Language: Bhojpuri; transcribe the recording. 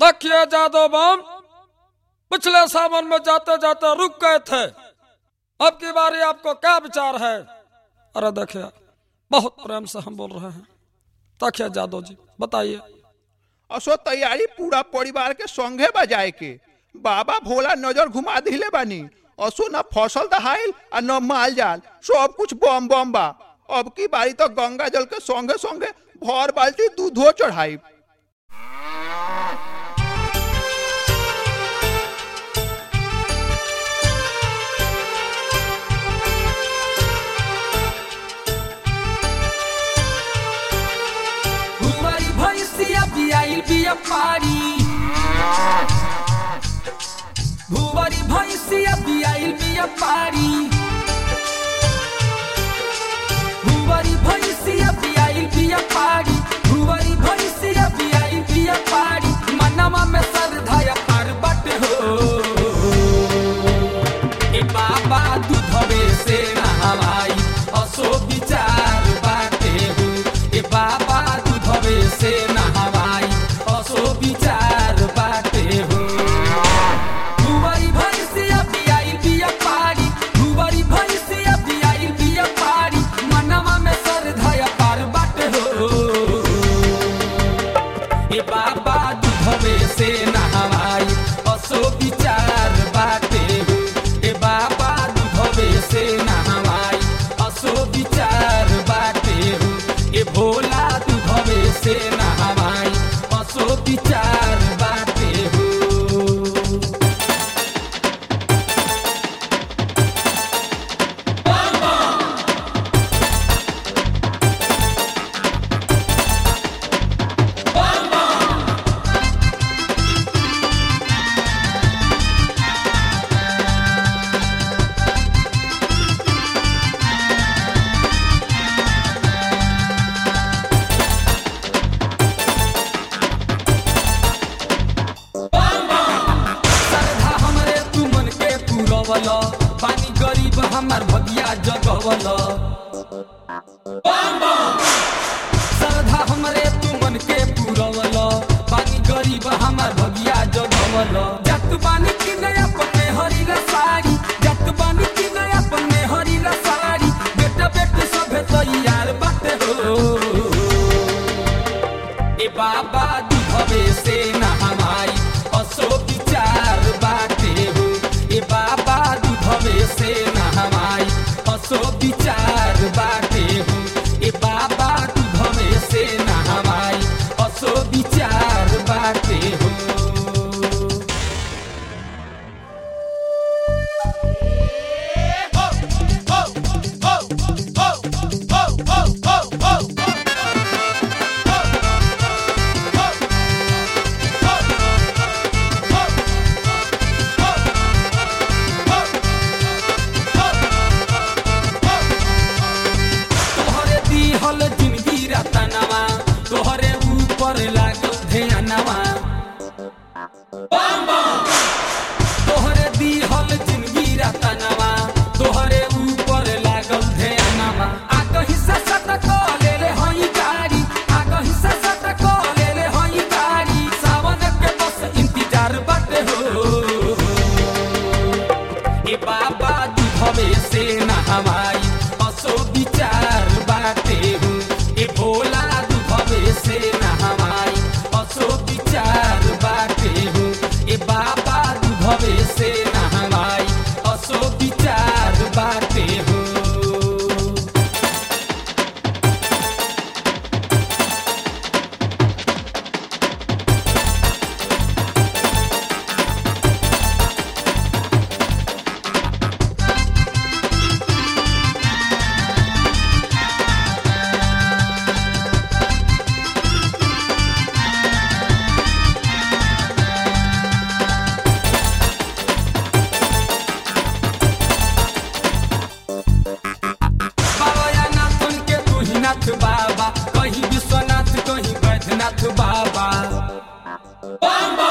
देखिए जादव बम पिछले सावन में जाते जाते रुक गए थे अब की बारी आपको क्या विचार है अरे देखिए बहुत प्रेम से हम बोल रहे हैं देखिए जादव जी बताइए असो तैयारी पूरा परिवार के संगे बजाए के बाबा भोला नजर घुमा दिले बानी असो न फसल दहाइल आ न माल जाल सब कुछ बम बम बा अब की बारी तो गंगा जल के संगे संगे भर बाल्टी दूधो चढ़ाई हुआरी भैंसिया बियाइल बिया पारी भुवरी भैंसिया बियाइल बिया पारी भुवरी भैंसिया बियाइल बिया पारी भुवरी भैंसिया बियाइल बिया पारी मनवा में श्रद्धा पार बट हो ए बाबा दूधवे से नहवाई असो विचार बाटे हो ए बाबा दूधवे से नहवाई असो विचार बाटे हो भुवरी भैंसिया बियाइल बिया पारी भुवरी भैंसिया बियाइल बिया पारी मनवा में श्रद्धा पार बाटे हो ए बाबा दूधवे से नहवाई असो विचार बाटे हो ए बाबा दूधवे से नहवाई असो विचार बाटे हो ए भोला दूधवे से नहवाई असो विचार बाटे हो श्रद्धा हमरे तू मन के पूरवल पानी गरीब हमार भगिया जगवल श्रद्धा हमरे तू मन के पूरवल पानी गरीब हमार भगिया जगवल जत पानी की नया पन्ने हरी ला साड़ी जत पानी की नया पन्ने हरी ला साड़ी बेटा बेटे सभे तैयार बाटे हो ए बाबा दूधवे से नहवाई असो विचार बाटे हो ए बाबा दूधवे से नहवाई असो विचार बाटे हो ए बाबा दूधवे से नहवाई असो विचार बाटे हो तोहरे दिहल जिंदगी रतनवा तोहरे ऊपर लागल ध्यानवा तोहरे दिहल जिंदगी रतनवा तोहरे ऊपर लागल ध्यानवा आ कहीं से सटक ले ले हई गाड़ी आ कहीं से सटक ले ले हई गाड़ी सावन के बस इंतजार बाटे हो ए बाबा दूधवे से नहवाई असो विचार बाटे हो ए भोला दूधवे से नहवाई असो विचार बाटे हो ए बाबा दूधवे से नहवाई असो विचार बाटे हो बाबा या नाथन के तू ही नाथ बाबा कहीं विश्वनाथ कहीं बैद्यनाथ बाबा